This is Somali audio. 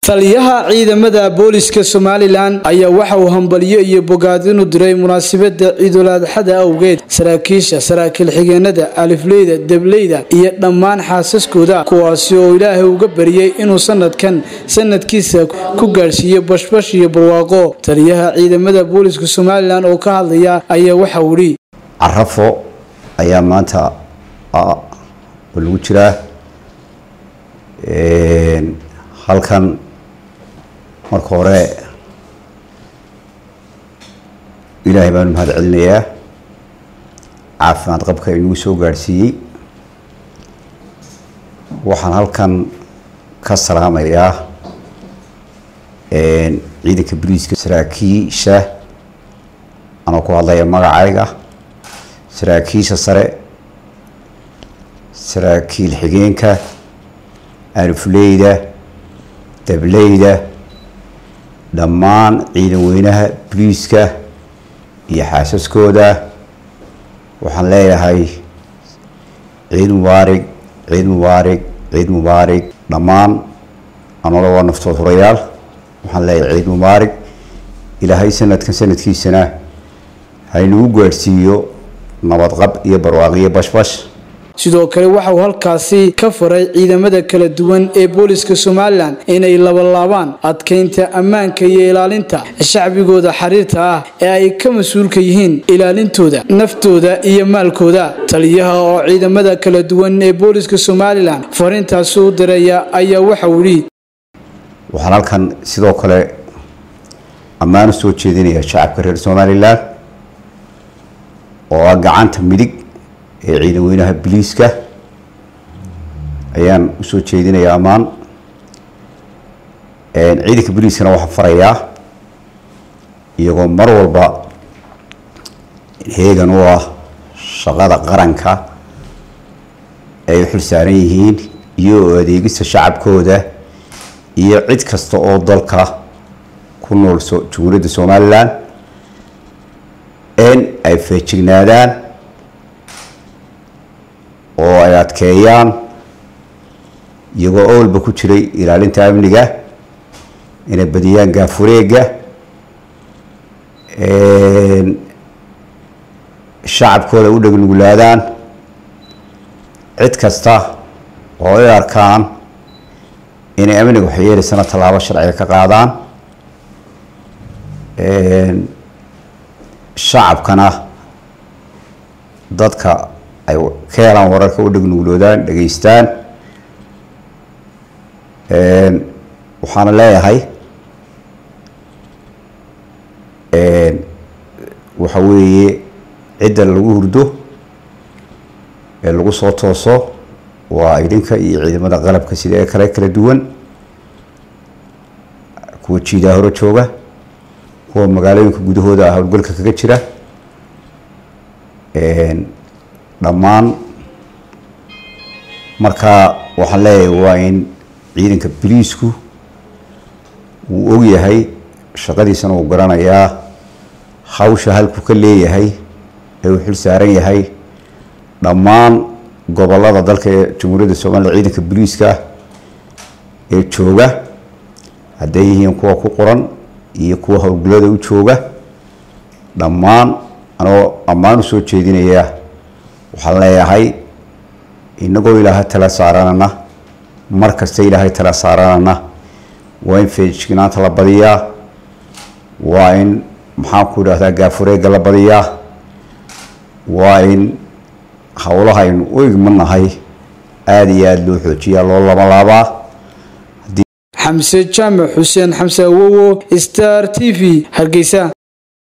taliyaha ciidamada booliska somalilan ayaa waxa uu hambalyo iyo bogaadinu diray munaasabada ciidul adxada awgeed saraakiisha saraakiil xigeenada alifleyda debleyda iyo dhammaan xaasaskooda kuwaasi oo ilaahay uga bariyey inuu sanadkan sanadkiisa ku gaadhsiiyo bashbash iyo barwaaqo taliyaha ciidamada booliska somalilan oo ka hadlaya ayaa waxa uu idhi carafo ayaa maanta oo lagu jiraa halkan marka hore ilaahay baanu mahad celinayaa caafimaad qabka inuu soo gaadhsiiyey waxaan halkan ka salaamayaa ciidanka boliiska saraakiisha anoo ku hadlaya magacayga saraakiisha sare saraakiil xigeenka alifleyda dableyda dhammaan ciidan weynaha boliiska iyo xaasaskooda waxaan leeyahay ciid mubaarig ciid mubaarig ciid mubaarig dhammaan anoola waa naftood hurayaal waxaan leeyahay ciid mubaarig ilaahay sanadkan sanadkiisana haynagu gaadhsiiyo nabadqab iyo barwaaqiyo bashbash sidoo kale waxa uu halkaasi ka faray ciidamada kala duwan ee booliska somalilan inay labalaabaan adkeynta ammaanka iyo ilaalinta shacbigooda xiriirta ah ee ay ka mas-uulka yihiin ilaalintooda naftooda iyo maalkooda taliyaha oo ciidamada kala duwan ee booliska somalilan fariintaasi u diraya ayaa waxa uu yidhi waxaan halkan sidoo kale ammaan u soo jeedinaya shacabka reer somalilan oo ah gacanta midig ee ciidan weynaha boliiska ayaan usoo jeedinayaa ammaan ciidanka boliiskana waxaan farayaa iyagoo mar walba heegan u ah shaqada qaranka ay u xil saaran yihiin iyo adeegista shacabkooda iyo cid kasta oo dalka ku nool jumhuuriyadda somalilan in ay feejignaadaan oo ay adkeeyaan iyagoo owlba ku jiray ilaalinta amniga inay badiyaan gaafureega shacabkooda u dhegnuglaadaan cid kasta oo ay arkaan inay amniga waxyeelaysana tallaabo sharciga ka qaadaan shacabkana dadka ay ka helaan wararka u dhegnugloodaan dhegeystaan waxaana leeyahay waxa weeye cidda lagu hurdo ee lagu soo tooso waa idinka iyo ciidamada qalabka sida ee kale kala duwan kuwa jiidaa hore jooga kuwa magaalooyinka gudahooda howlgalka kaga jira dhammaan markaa waxaan leeyahay waa in ciidanka boliisku uu ogyahay shaqadiisana uu garanayaa hawsha halku ka leeyahay ee uu xil saaran yahay dhammaan gobolada dalka ee jamhuuriyadda somaliya ciidanka boliiska ee jooga hadday yihiin kuwa ku qoran iyo kuwa howlgallada u jooga dhammaan anoo ammaan usoo jeedinaya waxaan leeyahay inagoo ilaahay tala saaranana mar kasta ilaahay tala saaranana waa in feejignaanta la badiyaa waa in maxaan ku idhahdaa gaafureega la badiyaa waa in howlaha aynu u igmanahay aada iyo aada loo xoojiyaa loo labalaabaa xamse jaamac xuseen xamse awowo star t v hargeysa